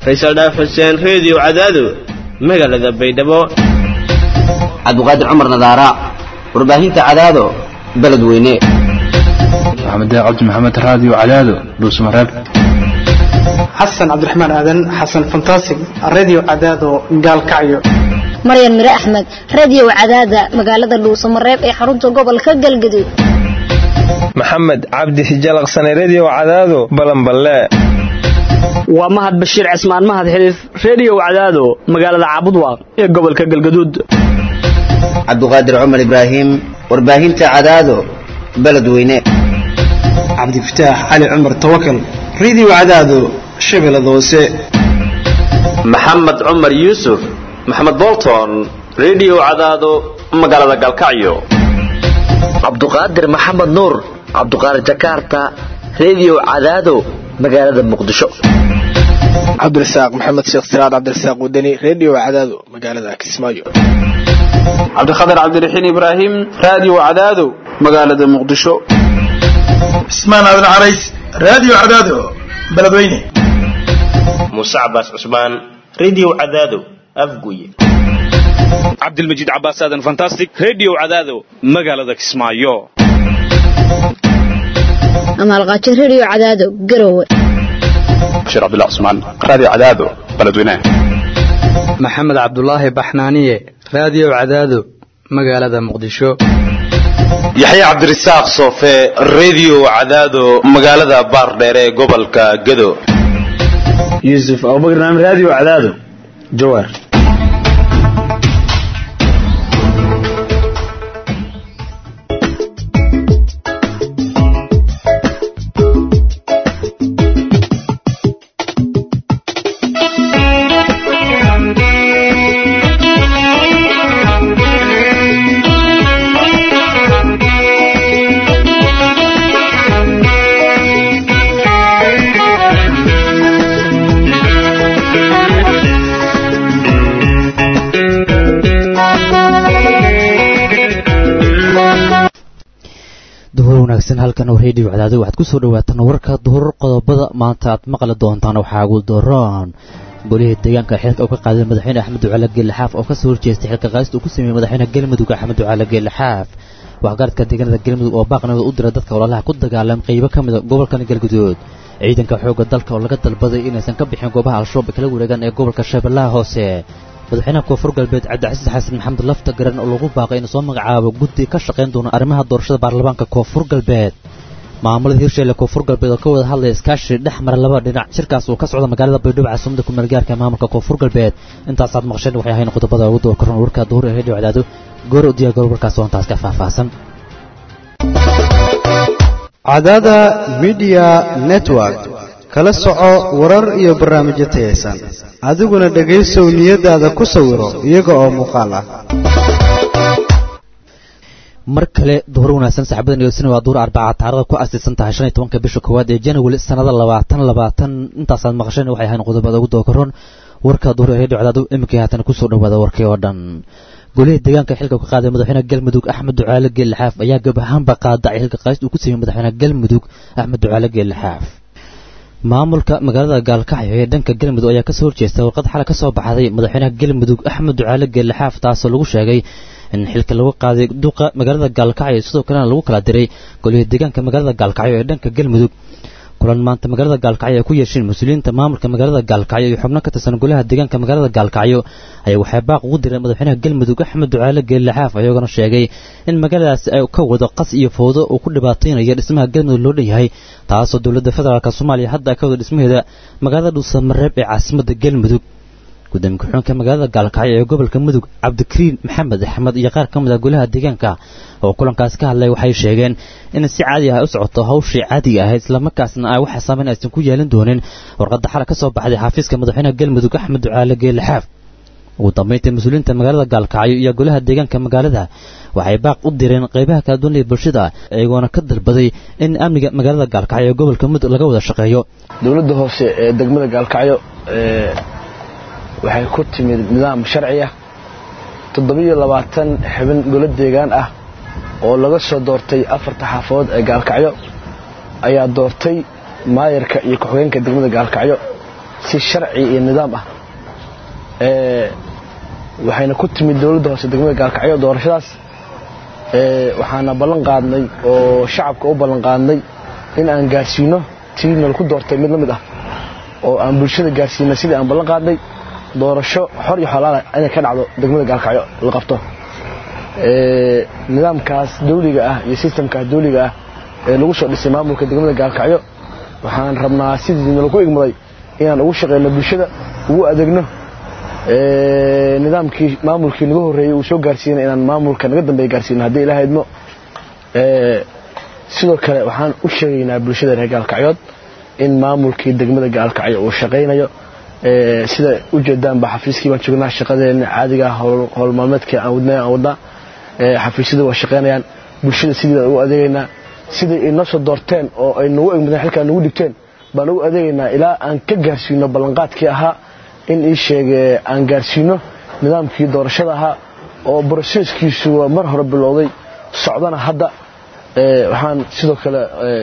faysal dhaaf xuseen reediyo cadaado magaalada baydhabo cabdiqaadir cumar nadaara warbaahinta cadaado beledweyne maxamed cabdi maxamed raadiyo cadaado dhuusmareeb xasan cabdiraxmaan aadan xasan fantasig radio cadaado gaalkacyo maryan mire axmed radio cadaada magaalada dhuusamareeb ee xarunta gobolka galgaduud maxamed cabdi hijalaqsane redio cadaado balanballe waa mahad bashiir cismaan mahad xiliif redio cadaado magaalada caabudwaaq ee gobolka galgaduud cabdiqaadir cumar ibraahim warbaahinta cadaado beledweyne cabdifataax cali cumar tawakal radio cadaado shabeellada hoose maxamed cumar yuusuf maxamed bolton redio cadaado magaalada galkacyo cabduqaadir maxamed nuur cabduqaadir jakarta redio cadaado magaalada muqdisho cabdirasaaq maxamed sheekh siraad cabdirasaaq wadani redio cadaado magaalada kismaayo cabdikhatar cabdiraxiin ibraahim radio cadaado magaalada muqdisho cismaan aadan carays radio cadaado beledweyne muuse cabaas cusmaan redio cadaado afguye cabdilmajiid cabaas aadan fantastic redio cadaado magaalada kismaayo amaalqaajo redio cadaado garowe bashiir cabdullah cusmaan radio cadaado beledweyne maxamed cabdulaahi baxnaaniye radio cadaado magaalada muqdisho yaxye cabdirasaaq soofe redio cadaado magaalada baardheer ee gobolka gado yuusuf abubakar naam radio cadaado jawaar halkan oo redio cadaado waxaad kusoo dhawaataan warka duhur qodobada maanta aad maqli doontaan waxaa ugu daroon golihii deegaanka xilka uu ka qaaday madaxweyne axmed ducaale geelaxaaf oo kasoo horjeestay xilka qaadista uu ku sameeyey madaxweyne galmudug axmed ducaale geelaxaaf waxgaradka deegaanada galmudug oo baaqnimada u dira dadka ololaha ku dagaalam qaybo ka mida gobolkan galguduud ciidanka xoogga dalka oo laga dalbaday inaysan ka bixin goobaha al-shabaab kala wareegaan ee gobolka shabeellaha hoose madaxweynaha koonfur galbeed cabdicasiis xasan maxamed lafta garan oo lagu baaqay inuu soo magacaabo guddi ka shaqayn doona arrimaha doorashada baarlamaanka koonfur galbeed maamulada hirsheelle koonfur galbeed oo ka wada hadlaya iskaashi dhex mara laba dhinac shirkaas uu ka socda magaalada baydhabo caasimada kumeel gaarka maamulka koonfur galbeed intaasaad maqasheen waxay ahayn qodobada ugu door karoon warka duhur ee redio cadaado goor u diyaar garow warkaas oo intaas ka faahfaahsan cadaada midiya network kala soco warar iyo barnaamijyo tayaysan adiguna dhegaysow niyadaada ku sawiro iyaga oo muuqaal ah mar kale duhur wanaagsan saxaabada niyoodsina waa duhur arbaca taarada ku asiisan tahay shan iyo tobanka bisha koowaad ee january sanada labaatan labaatan intaasaad maqasheen waxay ahayn qodobada ugu dookaroon warka duhur ee redio cadaado iminkii haatan kusoo dhawaada warkii oo dhan golihii deegaanka xilka ka qaaday madaxweyne galmudug axmed ducaale geelaxaaf ayaa gab ahaanba qaadacay xilka qaadist uu ku sameeyey madaxweyne galmudug axmed ducaale geelaxaaf maamulka magaalada gaalkacyo ee dhanka galmudug ayaa kasoo horjeestay warqad xalay kasoo baxday madaxweynaha galmudug axmed ducaale geelaxaaf taasoo lagu sheegay in xilka lagu qaaday duqa magaalada gaalkacyo sidoo kalena lagu kala diray golihii deegaanka magaalada gaalkacyo ee dhanka galmudug kulan maanta magaalada gaalkacyo ay ku yeesheen mas-uuliyiinta maamulka magaalada gaalkacyo iyo xubno ka tirsan golaha deegaanka magaalada gaalkacyo ayaa waxay baaq ugu direen madaxweynaha galmudug axmed ducaale geelaxaaf ayagoona sheegay in magaaladaasi ay ka wado qas iyo fowdo uu ku dhibaataynaya dhismaha galmudug loo dhanyahay taasoo dowladda federaalk soomaaliya hadda ay ka wado dhismaheeda magaalada dhuusamareeb ee caasimada galmudug gudoomiye ku-xigeenka magaalada gaalkacyo ee gobolka mudug cabdikariin maxamed axmed iyo qaar ka mid ah golaha deegaanka oo kulankaasi ka hadlay waxay sheegeen in si caadi ah ay u socoto hawshii caadiga ahayd islamarkaasna ay waxa saameyn aysan ku yeelin doonin warqadda xalay ka soo baxday xafiiska madaxweynaha galmudug axmed ducaale geelaxaaf ugu dambaynta mas-uuliyiinta magaalada gaalkacyo iyo golaha deegaanka magaalada waxay baaq u direen qaybaha kala duwan ee bulshada iyagoona ka dalbaday in amniga magaalada gaalkacyo ee gobolka mudug laga wada shaqeeyo dowladda hoose ee degmada gaalkacyo waxay ku timid nidaam sharci ah toddobiyo labaatan xubin golo deegaan ah oo laga soo doortay afarta xaafadood ee gaalkacyo ayaa doortay maayarka iyo ku-xigeenka degmada gaalkacyo si sharci iyo nidaam ah waxayna ku timid dowladda hoose degmada gaalkacyo doorashadaas waxaana ballan qaadnay oo shacabka u ballan qaadnay in aan gaarsiino tii nala ku doortay mid la mid ah oo aan bulshada gaarsiinay sidii aan ballan qaadnay doorasho xor iyo xolaala inay ka dhacdo degmada gaalkacyo la qabto nidaamkaas dawliga ah iyo sistamkaas dawliga ah ee lagu soo dhisay maamulka degmada gaalkacyo waxaan rabnaa sidii nalaku igmaday inaan ugu shaqeyno bulshada ugu adeegno nidaamkii maamulkii naga horreeyey uu soo gaarsiinay inaan maamulka naga dambeeya gaarsiino haddii ilaha idmo sidoo kale waxaan u sheegaynaa bulshada reer gaalkacyood in maamulkii degmada gaalkacyo uu shaqaynayo sida ujeedaanba xafiiskii baan joognaa shaqadeena caadiga howl maalmeedkii aan wadnay aan wadnaa xafiisyada waa shaqaynayaan bulshada sidii baan ugu adeegaynaa sidai ay noo soo doorteen oo ay nagu egmadeen xilkaa nagu dhigteen baan ugu adeegaynaa ilaa aan ka gaarsiino ballanqaadkii ahaa in ii sheege aan gaarsiino nidaamkii doorashada ahaa oo broseskiisu mar hore bilowday socdana hadda waxaan sidoo kale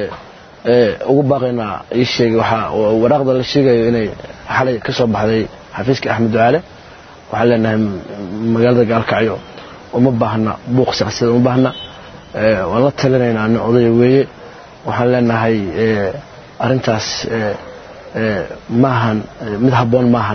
ugu baaqaynaa ii sheegay waxaa waraaqda la sheegayo inay xalay ka soo baxday xafiiska axmed ducaale waxaan leenahay magaalada gaalkacyo uma baahna buuq siyaasadeed uma baahna waan la talinaynaa nin odaya weeye waxaan leenahay arrintaas maahan mid habboon maahan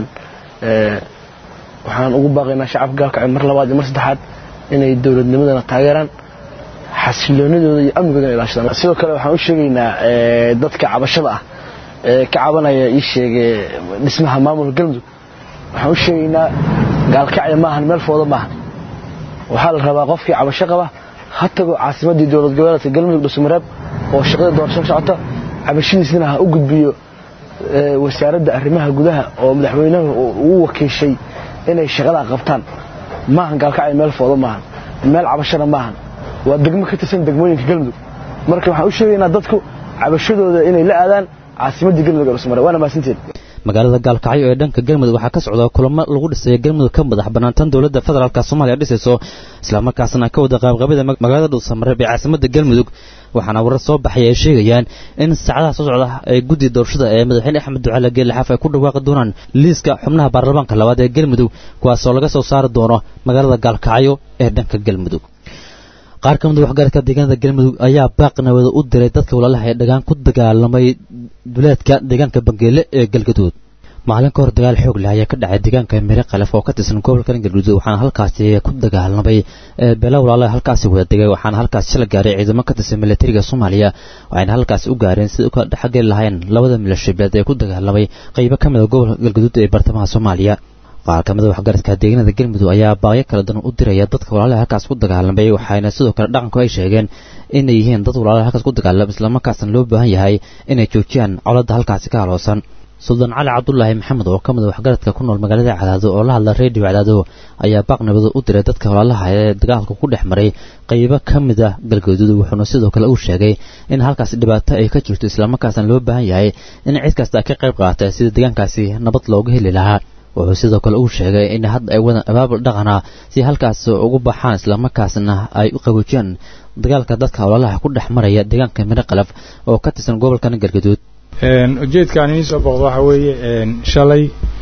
waxaan ugu baaqaynaa shacabka gaalkacyo mar labaad iyo mar saddexaad inay dowladnimadana taageeraan xasiloonidooda iyo amnigoodana ilaashadaan sidoo kale waxaan u sheegaynaa dadka cabashada ah ee ka cabanaya ii sheege dhismaha maamulka galmudug waxaan u sheegaynaa gaalkacyo maahan meel fooda maahan waxaa la rabaa qofkii cabasho qaba ha tago caasimadii dowlad goboleedka galmudug dhusumareeb oo shaqada doorasho ka socota cabashadiisna ha u gudbiyo wasaaradda arrimaha gudaha oo madaxweynuhu uu wakiishay inay shaqadaa qabtaan maahan gaalkacyo meel fooda maahan meel cabashana maahan waa degmo ka tirsan degmooyinka galmudug marka waxaan u sheegaynaa dadku cabashadooda inay la aadaan caasimadii galmudug ee dhusumareeb waana mahadsantiin magaalada gaalkacyo ee dhanka galmudug waxaa ka socda kulamo lagu dhisaya galmudug ka madax banaantan dowladda federaalk soomaaliya dhisayso islamarkaasna ka wada qaabqabida magaalada dhuusamareeb ee caasimada galmudug waxaana warar soo baxay ay sheegayaan in saacadaha soo socda ee guddi doorashada ee madaxweyne axmed ducaale geelixaaf ay ku dhawaaqi doonaan liiska xubnaha baarlamaanka labaad ee galmudug kuwaasoo laga soo saari doono magaalada gaalkacyo ee dhanka galmudug qaar ka mid waxgaradka deegaanada galmudug ayaa baaqnawada u diray dadka walaalaha ee dhagaan ku dagaalamay duleedka deegaanka bangeele ee galgaduud maalin ka hor dagaal xoog leh ayaa ka dhacay deegaanka mire kalef oo ka tirsan gobolka galgaduud waxaana halkaasi ku dagaalamay beela walaalaha halkaasi wada degay waxaana halkaasi shala gaaray ciidamo ka tirsan militariga soomaaliya waxayna halkaasi u gaareen sida ka dhexgeli lahayn labada milashibeed ee ku dagaalamay qaybo ka mid a gobolka galgaduud ee bartamaha soomaaliya qaar ka mid a waxgaradka deegaanada galmudug ayaa baaqyo kala duwan u diraya dadka walaalaha halkaas ku dagaalamay waxayna sidoo kale dhaqanku ay sheegeen inay yihiin dad walaalaha halkaas ku dagaalama islamarkaasna loo baahan yahay inay joojiyaan coladda halkaasi ka haloosan suldaan cali cabdulaahi maxamed oo ka mid a waxgaradka ku nool magaalada cadaado oo la hadla reediyo cadaado ayaa baaqnimada u diray dadka walaalaha ee dagaalka ku dhex maray qaybo ka mid ah galgaduud wuxuuna sidoo kale uu sheegay in halkaasi dhibaato ay ka jirto islamarkaasna loo baahan yahay in cid kasta ka qayb qaata sida deegaankaasi nabad looga heli lahaa wuxuu sidoo kale uu sheegay in hadda ay wadaan abaabul dhaqana si halkaas ugu baxaan islamarkaasna ay u qaboojiyaan dagaalka dadka walaalaha ku dhex maraya deegaanka miro qalaf oo ka tirsan gobolkan galgaduud ujeedkaan idiin soo boqdo waxaa weeye shalay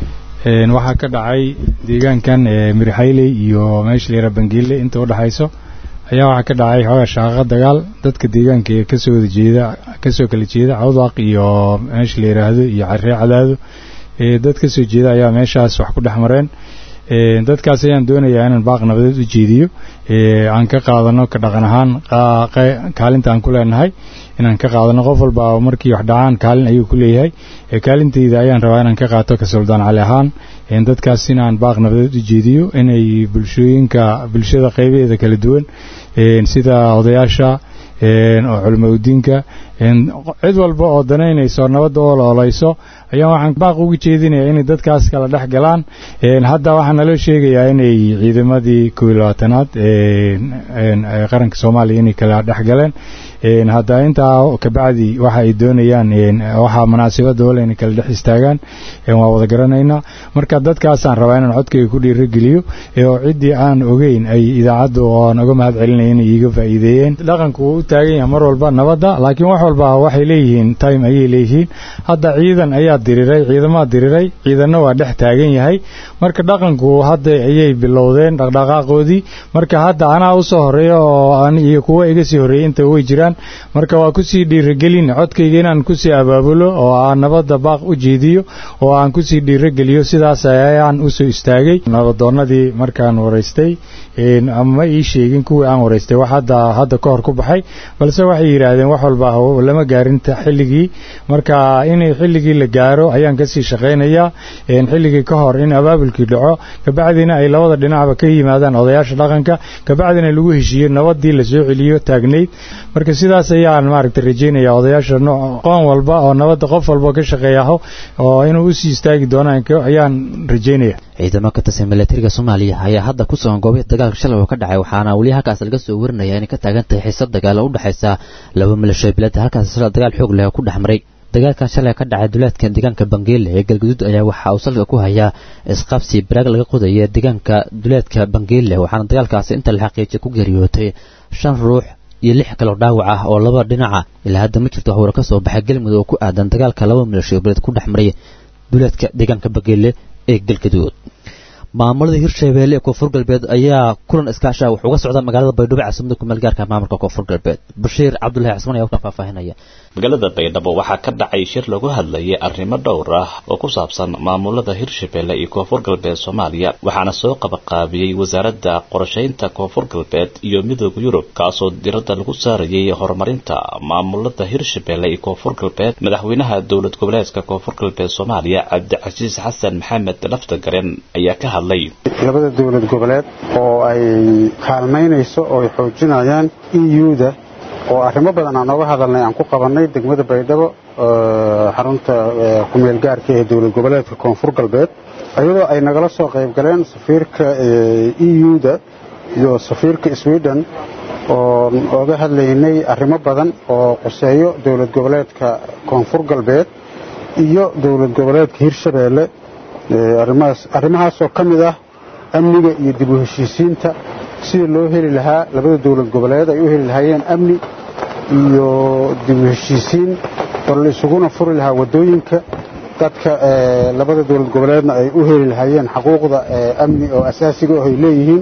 waxaa ka dhacay deegaankan mirixayley iyo meesha la yara bangiile inta u dhexayso ayaa waxaa ka dhacay xoogaa shaqaqa dagaal dadka deegaanka ee kasoo wada jeeda kasoo kala jeeda cawdaq iyo meesha la yidhaahdo iyo carree cadaado dad ka soo jeeda ayaa meeshaas wax ku dhex mareen dadkaas ayaan doonayaa inaan baaq nabadeed u jeediyo aan ka qaadano ka dhaqan ahaan kaalinta aan ku leenahay inaan ka qaadano qof walba markii wax dhacaan kaalin ayuu ku leeyahay kaalintayda ayaan rabaa inaan ka qaato ka suldaan cali ahaan dadkaas inaan baaq nabadeed u jeediyo inay bulshooyinka bulshada qaybaheeda kala duwan sida odayaasha oo culamo udiinka cid walba oo danaynayso nabadda oo loolayso ayaa waxaan baaq ugu jeedinayaa inay dadkaas kala dhex galaan hadda waxaa naloo sheegayaa inay ciidamadii kow iyo labaatanaad qaranka soomaaliya inay kala dhex galeen hadda intaa kabacdi waxa ay doonayaan waxaa munaasabada wala inay kala dhex istaagaan waa wada garanaynaa marka dadkaasaan rabaa inaan codkayga ku dhiirageliyo oo ciddii aan ogeyn ay idaacaddu oan uga mahad celinaya inay iiga faa'iideeyeen dhaqanku wuu u taagan yahay mar walba nabadda laakiin wax walba waxay leeyihiin time ayay leeyihiin hadda ciidan ayaa diriray ciidamaa diriray ciidanna waa dhex taagan yahay marka dhaqanku hadda ayay bilowdeen dhaqdhaqaaqoodii marka hadda anaa usoo horeeya oo iyo kuwa iga sii horreeyey inta way jiraan marka waa kusii dhiirigelin codkayga inaan kusii abaabulo oo aan nabadda baaq u jeediyo oo aan kusii dhiirigeliyo sidaas ayaan usoo istaagay nabadoonnadii markaan waraystay ama ii sheegin kuwii aan waraystay wax hadda hadda ka hor ku baxay balse waxay yidhaahdeen wax walba lama gaarinta xilligii marka inay xilligii la gaaro ayaan kasii shaqaynayaa xilligii ka hor in abaabulkii dhaco kabacdina ay labada dhinacba ka yimaadaan odayaasha dhaqanka kabacdina lagu heshiiyo nabadii lasoo celiyo taagnayd marka sidaas ayaan maaragtay rajeynaya odayaasha qoon walba oo nabadda qof walba ka shaqeeyaho oo inuu usii istaagi doonaan ayaan rajeynaya ciidamo ka tirsan milatariga soomaaliya ayaa hadda ku sugan goobaha dagaalka shalay oo ka dhacay waxaana weli halkaas laga soo warinaya inay ka taagan tahay xiisad dagaal oo u dhexaysa laba milasho bilada halkaas shalay dagaal xoog leh oo ku dhex maray dagaalkan shalay ka dhacay duleedka deegaanka bangeele ee galguduud ayaa waxa uu salka ku hayaa isqabsi baraag laga qodaya deegaanka duleedka bangeele waxaana dagaalkaasi inta la xaqiijiyay ku geeriyootay shan ruux iyo lix kaloo dhaawac ah oo laba dhinaca ilaa hadda ma jirto waxwara ka soo baxay galmudug oo ku aadan dagaalka laba milasho bilad ku dhex maray duleedka deegaanka bangeele ee galgaduud maamulada hirshabeelle ee koonfur galbeed ayaa kulan iskaasha wax uga socda magaalada baydhabo caasimada kumeel gaarka maamulka koonfur galbeed bashiir cabdulahi cismaan ayaa ka faahfaahinaya magaalada baydhabo waxaa ka dhacay shir lagu hadlayay arrimo dhowr ah oo ku saabsan maamulada hirshabeelle iyo koonfur galbeed soomaaliya waxaana soo qabaqaabiyey wasaaradda qorshaynta koonfur galbeed iyo midooda yurub kaasoo diradda lagu saarayay horumarinta maamulada hirshabeelle iyo koonfur galbeed madaxweynaha dowlad goboleedka koonfur galbeed soomaaliya cabdicasiis xasan maxamed laftagaren ayaa ka hadlay labada dowlad goboleed oo ay kaalmaynayso oo ay xoojinayaan euda oo arrimo badan aan nooga hadalnay aan ku qabannay degmada baydhabo xarunta kumeel gaarka ee dowlad goboleedka koonfur galbeed iyadoo ay nagala soo qayb galeen safiirka euda iyo safiirka sweden oo oga hadlaynay arrimo badan oo quseeyo dowlad goboleedka koonfur galbeed iyo dowlad goboleedka hirshabeelle arrimahaasoo ka mid ah amniga iyo dib u heshiisiinta sida loo heli lahaa labada dowlad goboleed ay u heli lahaayeen amni iyo dib u heshiisiin oo la isuguna furi lahaa waddooyinka dadka labada dowlad goboleedna ay u heli lahaayeen xaquuqda amni oo asaasiga oo ay leeyihiin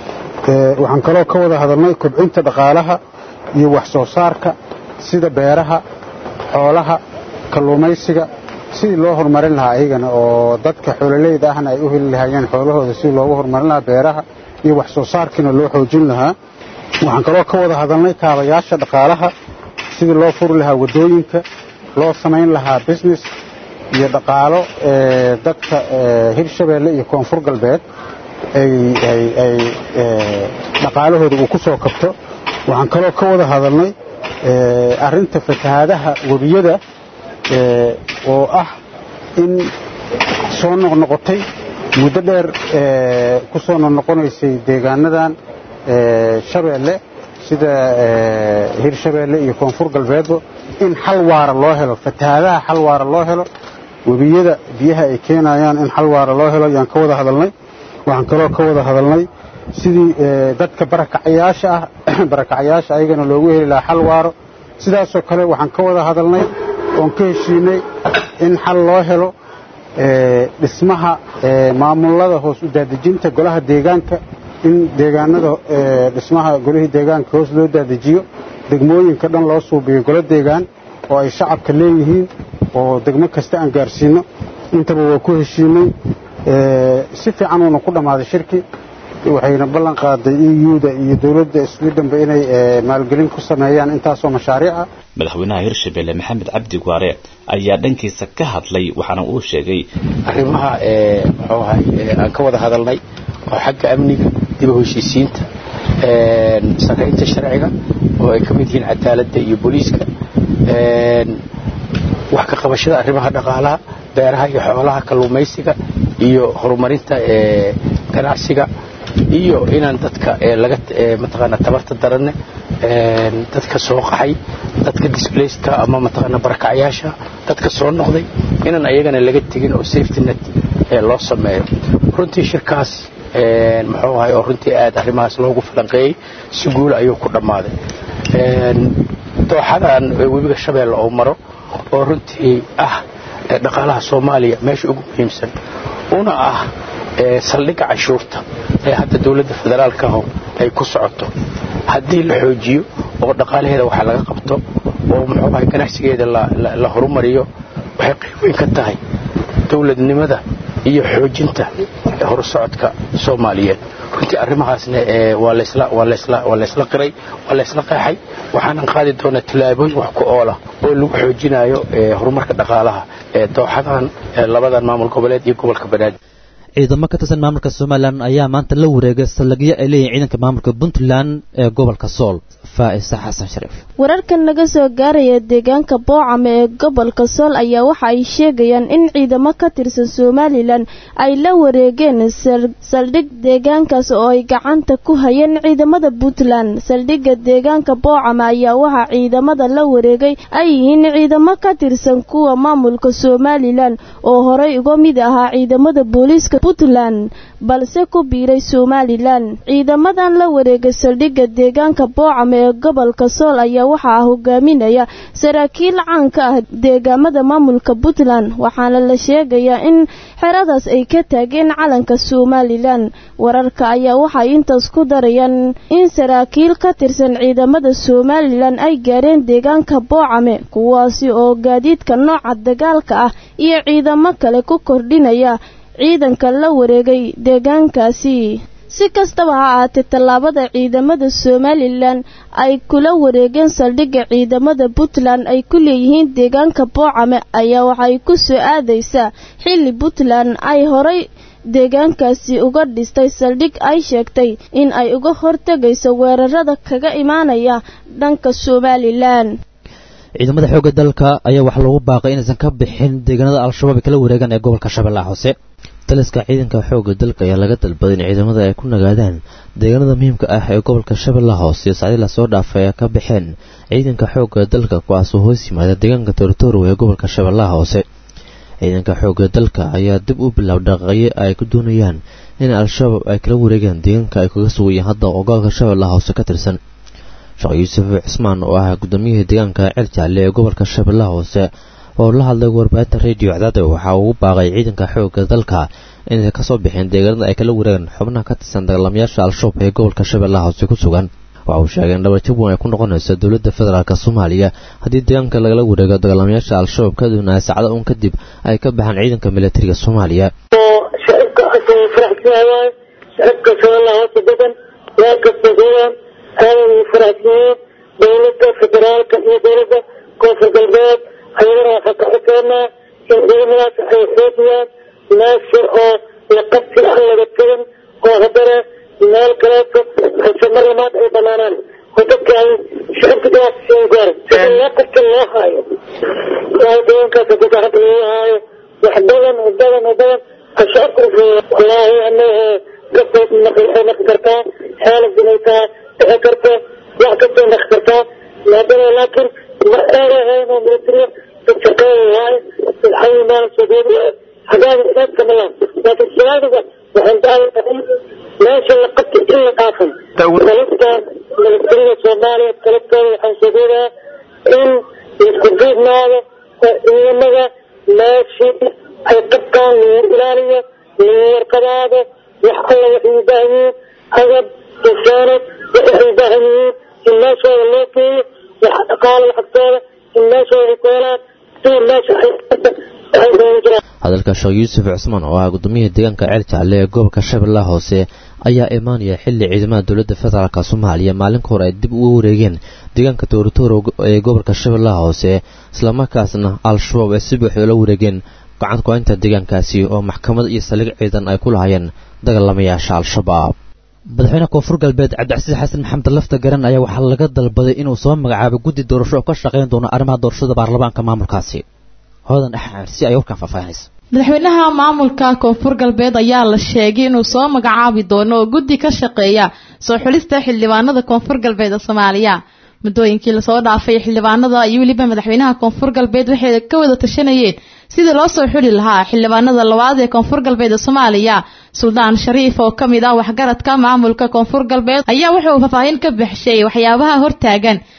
waxaan kaloo ka wada hadalnay kobcinta dhaqaalaha iyo wax soo saarka sida beeraha xoolaha kalluumaysiga sidii loo horumarin lahaa ayagana oo dadka xoololeyda ahna ay u heli lahaayeen xoolahooda sidii loogu horumarin lahaa beeraha iyo wax soo saarkiina loo xoojin lahaa waxaan kaloo ka wada hadalnay kaabayaasha dhaqaalaha sidii loo furi lahaa waddooyinka loo samayn lahaa business iyo dhaqaalo dadka hirshabeelle iyo koonfur galbeed ay dhaqaalahooda uu ku soo kabto waxaan kaloo ka wada hadalnay arrinta fatahaadaha webiyada oo ah in soo noqnoqotay muddo dheer ku soo noqnoqonaysay deegaanadan shabeelle sida hirshabeelle iyo koonfur galbeedba in xal waara loo helo fatahaadaha xal waara loo helo webiyada biyaha ay keenayaan in xal waara loo helo ayaan ka wada hadalnay waxaan kaloo ka wada hadalnay sidii dadka barakacayaasha ah barakacayaasha ayagana loogu heli lahaa xal waaro sidaasoo kale waxaan ka wada hadalnay oon ka heshiinay in xal loo helo dhismaha maamulada hoos u daadejinta golaha deegaanka in deegaanada dhismaha golihii deegaanka hoos loo daadejiyo degmooyinka dhan loo suubiyo golo deegaan oo ay shacabka leeyihiin oo degmo kasta aan gaarsiino intaba waa ku heshiinay si fiican uuna ku dhammaaday shirki waxayna ballan qaaday euda iyo dowladda swedhenba inay maalgelin ku sameeyaan intaasoo mashaariica madaxweynaha hirshabelle maxamed cabdi waare ayaa dhankiisa ka hadlay waxaana uu sheegay arrimaha muxuu ahay aan ka wada hadalnay oo xagga amniga dib u heshiisiinta saraynta sharciga oo ay ka mid yihiin cadaaladda iyo booliiska wax ka qabashada arrimaha dhaqaalaha beeraha iyo xoolaha kalluumaysiga iyo horumarinta ganacsiga iyo inaan dadka laga mataqaana tabarta daranne dadka soo qaxay dadka displacedka ama mataqaana barakacyaasha dadka soo noqday inaan ayagana laga tegin oo safety net loo sameeyo runtii shirkaas muxuu ahay oo runtii aad arrimahaas loogu falanqeeyey si guul ayuu ku dhammaaday dooxadan webiga shabeelle oo maro oo runtii ah dhaqaalaha soomaaliya meesha ugu muhiimsan una ah saldhigga canshuurta ee hadda dowladda federaalkaho ay ku socoto haddii la xoojiyo oo dhaqaalaheeda waxa laga qabto oo muxuu ahay ganacsigeeda la horumariyo waxay qayb weyn ka tahay dowladnimada iyo xoojinta horsocodka soomaaliyeed runtii arrimahaasna waa laysla qiray waa laysla qeexay waxaanan qaadi doonaa tallaabooyin wax ku oola oo lagu xoojinayo horumarka dhaqaalaha ee dooxadan labadan maamul goboleed iyo gobolka banaadir ciidamo ka tirsan maamulka somalilan ayaa maanta la wareegay saldhigyo ay leeyihin ciidanka maamulka puntland ee gobolka sool faa'isa xasan shariif wararkan naga soo gaaraya deegaanka boocame ee gobolka sool ayaa waxa ay sheegayaan in ciidamo ka tirsan somalilan ay la wareegeen saldhig deegaankaas oo ay gacanta ku hayeen ciidamada puntland saldhigga deegaanka boocame ayaa waxaa ciidamada la wareegay ay yihiin ciidamo ka tirsan kuwa maamulka somalilan oo horey uga mid ahaa ciidamada booliiska puntland balse ku biiray somalilan ciidamadan la wareegay saldhigga deegaanka boocame ee gobolka sool ayaa waxaa hogaaminaya saraakiil caan ka ah deegaamada maamulka puntland waxaana la sheegayaa in xeradaas ay ka taageen calanka somalilan wararka ayaa waxay intaas ku darayaan in saraakiil ka tirsan ciidamada somalilan ay gaareen deegaanka boocame kuwaasi oo gaadiidka nooca dagaalka ah iyo ciidamo kale ku kordhinaya ciidanka la wareegay deegaankaasi si kastaba ha ahaatee tallaabada ciidamada somalilan ay kula wareegeen saldhigga ciidamada puntland ay ku leeyihiin deegaanka boocame ayaa waxay ku soo aadaysaa xilli puntland ay horay deegaankaasi uga dhistay saldhig ay sheegtay in ay uga hortegayso weerarada kaga imaanaya dhanka somalilan ciidamada xoogga dalka ayaa waxaa loogu baaqay inaysan ka bixin deegaanada al-shabaab ay kala wareegaan ee gobolka shabeellaha hoose taliska ciidanka xoogga dalka ayaa laga dalbaday in ciidamada ay ku nagaadaan deegaanada muhiimka ah ee gobolka shabeellaha hoose sacdii lasoo dhaafay ay ka baxeen ciidanka xoogga dalka kuwaasoo hoos yimaada deegaanka torotoro ee gobolka shabeellaha hoose ciidanka xoogga dalka ayaa dib u bilaab dhaqaaqyo ay ku doonayaan in al-shabaab ay kala wareegaan deegaanka ay kaga sugayeen hadda oo gobolka shabeellaha hoose ka tirsan sheekh yuusuf cismaan oo ah gudoomiyihii deegaanka ceel jaalle ee gobolka shabeellaha hoose oo la hadlay warbaahinta radio cadaada waxaa ugu baaqay ciidanka xoogga dalka inay kasoo bixeen deegaanada ay kala wareegaan xubnaha ka tirsan dagaalamayaasha al-shabaab ee gobolka shabeellaha hoose ku sugan waxa uu sheegay in dhabarjab weyn ay ku noqonayso dowladda federaalk soomaaliya haddii deegaanka lagala wareego dagaalamayaasha al-shabaab ka doonaya saacada uun kadib ay ka baxaan ciidanka militariga soomaaliya shacabka asagoo faraxsanayaan shacabka shabeellaha hoose degan meel kasta joogaan aada ugu faraxsanyihiin dowladda federaalka iyo dowladda koonfur galbeed ayagana waxaa ka codseynaa in ciidamadaas ay xoojiyaan meesha oo la qabsi aan laga tegin oo haddana meel kaleeto hase mar lamaad ay banaanaan oo dadka ay shacabka daasiin gaar sida loo qabta loo haayo waayo deegaankaas hadii gacanta lagu haayo wax badan oo badan oo badan ashacabka wallaahi anaga gabkood waxay naqi kartaa xaalad inay tahay dhici karta wax kastoo naqi kartaa maadama laakiin ma eerahayn oo militariya dadshaqeeya waaye dadxayi maalan sogeedi hagaada inaadka malaan laakiin siyaadiga waxaan daawataa meesha la qabtay in la dhaafay dalistan militariga soomaaliya talabtooda waxaan sogeedaa in isku diidnaado oo ciidamada meeshii ay qabtaan lagu ilaaliyo lagu warqadaado wax alla waxay u baahan yihiin agab insaanad waxay u baahan yihiin in meeshooda loo geeyo wax dhaqaalo lacagtooda in meeshooda ay ku helaan si meesha ay waxay doonan jiraan hadalka sheekh yuusuf cusmaan oo ah gudoomiyihii deegaanka ceel jaalle ee gobolka shabeellaha hoose ayaa imaanaya xilli ciidamada dowladda federaalk soomaaliya maalin ka hor ay dib uga wareegeen deegaanka toorotoro ee gobolka shabeellaha hoose islamarkaasna al-shabaab ay si buuxda ula wareegeen gacan ku-aynta deegaankaasi oo maxkamad iyo saldhig ciidan ay ku lahaayeen dagaalamayaasha al-shabaab madaxweyne koonfur galbeed cabdicasiis xasan maxamed lafta garan ayaa waxaa laga dalbaday inuu soo magacaabo guddi doorasho oo ka shaqayn doono arrimaha doorashada baarlamaanka maamulkaasi hoodan axmed si ay warkaan faahfaahinaysa madaxweynaha maamulka koonfur galbeed ayaa la sheegay inuu soo magacaabi doono oo guddi ka shaqeeya soo xulista xildhibaanada koonfur galbeed ee soomaaliya muddooyinkii lasoo dhaafay xildhibaanada iyo weliba madaxweynaha koonfur galbeed waxay ka wada tashanayeen sidii loo soo xuli lahaa xildhibaanada labaad ee koonfur galbeed ee soomaaliya suldaan shariif oo ka mid ah waxgaradka maamulka koonfur galbeed ayaa wuxuu faahfaahin ka bixishay waxyaabaha hortaagan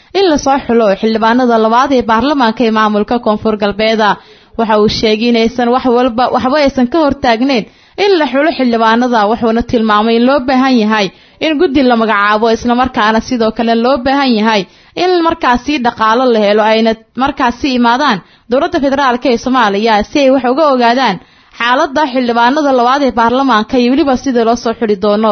in lasoo xulo xildhibaanada labaad ee baarlamaanka ee maamulka koonfur galbeeda waxa uu sheegay inaysan wax walba waxba aysan ka hortaagneyn in la xulo xildhibaanada wuxuuna tilmaamay in loo baahan yahay in guddi la magacaabo islamarkaana sidoo kale loo baahan yahay in markaasi dhaqaalo la helo ayna markaasi imaadaan dowladda federaalk ee soomaaliya si ay wax uga ogaadaan xaaladda xildhibaanada labaad ee baarlamaanka iyo weliba sidii loo soo xuli doono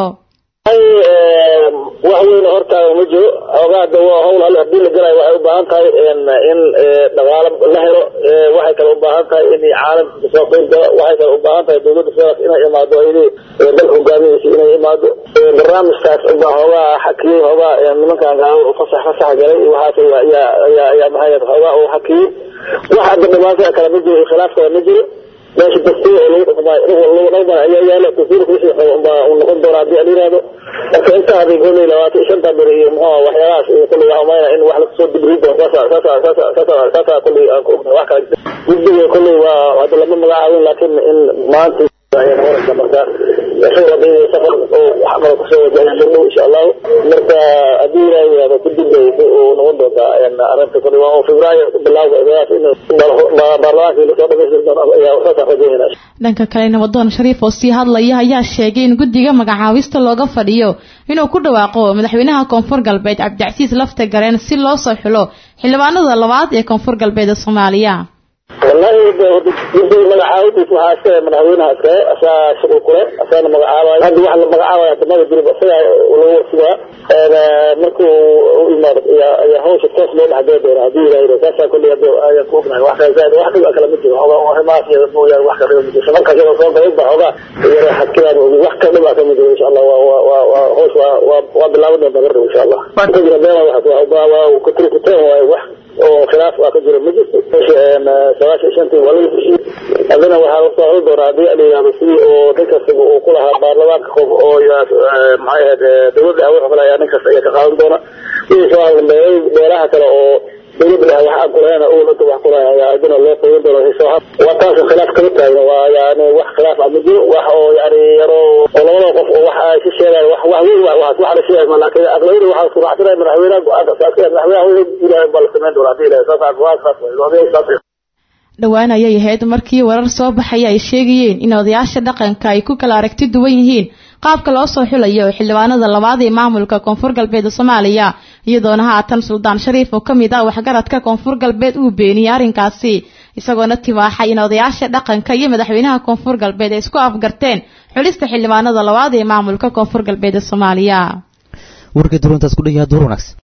wax weyn hortaaga ma jiro ogaada waa hawl alle hadii la galayo waxay u baahan tahay in dhaqaalo la helo waxay kale u baahan tahay in caalamka kasoo qeyb gala waxay kale u baahan tahay dowladda federaalk inay imaado ayadii dalka hogaaminaysa inay imaado barnaamijkaas baa hoogaa xakiyey hoogaa nimankan gaalo fasax fasax galay iyo waxaas ayaa ayaa ayaa maxay hoogaa uu xakiyey wax hadda dhibaato kale ma jiro khilaaf kale ma jiro meesha dastuur oo lagu dhaqmaayo lagu dhaqmaayo ayaa yaala dastuurka wixii baa uu noqon doonaa haddii aan yidhaahdo marka intaa hadii kolley labaatan iyo shanta beri iyo muxuu waxyaalahaas iyo kolley waxaa umaynaa in wax lasoo dibri doono saasa saasa saasa saasa saasa kolley aan ku ognahay wax kale guddiga kolley waa hadda lama magacaabin laakiin in maanta ayaan horaysa marka isaga hadday safar oo wax kale kusoo wajahay dhow insha allahu marka haddii ilaahay yihahdo kadib bay uu noqon doontaa arrinta kolley waa oo febraayo bilawga in baarlamaankii lasoo dhamaystiri doono ayaa saasaan rajaynayna dhanka kale nabadoon shariif oo sii hadlaya ayaa sheegay in guddiga magacaabista looga fadhiyo inuu ku dhawaaqo madaxweynaha koonfur galbeed cabdicasiis lafta gareen si loo soo xulo xildhibaanada labaad ee koonfur galbeed ee soomaaliya wallahi guddiga magacaabadiis waxaa iskale madaxweynaha iskale asaa shuqul kule asaana magacaabayo hadda wax la magacaabayo hadda mada jirib isagaa lagu warsigaa markuu u imaado ayaa hawsha toos loo dhexgeli doona haddii ilahay saasaa kolley hadda ayaan ku ognahay wax kale zaaid wax dhiba kale ma jiro hogaa arrimahaas iyada mooyaane wax kale dhiba ma jiro shabankaas iyada soo galay ba hogaa yara xadkiraan ogi wax kale dhiba kama jiro insha allah waa waa waa waa hawsh waa waa waa bilaaban doonta garab insha allah ka jira beena waxaas waa waa kutri kuteen waaye wax oo khilaaf waa ka jira ma jirto sagaashan shantii waa laga heshiiyey haddana waxaa lasoo hori doonaa haddii la yihahdo sidii oo nin kastaba uu ku lahaa baarlamaanka qof oo maxay ahayd dowladda awood kale ayaa nin kasta ayaa ka qaadan doona wixii soo hadlan beelaha kale oo dowladda leh wax aan kulahayn owlada wax kulahayn ayaa adina loo qeybin doona wixii soo had waa taas khilaaf kama taagna waa yani wax khilaaf ah ma jiro wax oo yani yaro oo labada qof oo wax ay ka sheegaan wax wax weyn wax wax la sheegay ma laakiin aqlabiyada waxaa isku raacsanaya madaxweynaha go-aanka saaskaya madaxweynaha wixii ilaahay baa la samayn doona haddii ilaahay saas waa saas waa saas dhowaan ayay ahayd markii warar soo baxaya ay sheegayeen in odayaasha dhaqanka ay ku kala aragti duwan yihiin qaabka loo soo xulayo xildhibaanada labaad ee maamulka koonfur galbeed soomaaliya iyadoona haatan suldaan shariif oo kamid ah waxgaradka koonfur galbeed uu beeniyey arrinkaasi isagoona tibaaxay in odayaasha dhaqanka iyo madaxweynaha koonfur galbeed ay isku afgarteen xulista xildhibaanada labaad ee maamulka koonfur galbeed ee soomaaliya warkii duruuntaas ku dhan yahay duur wanaagsan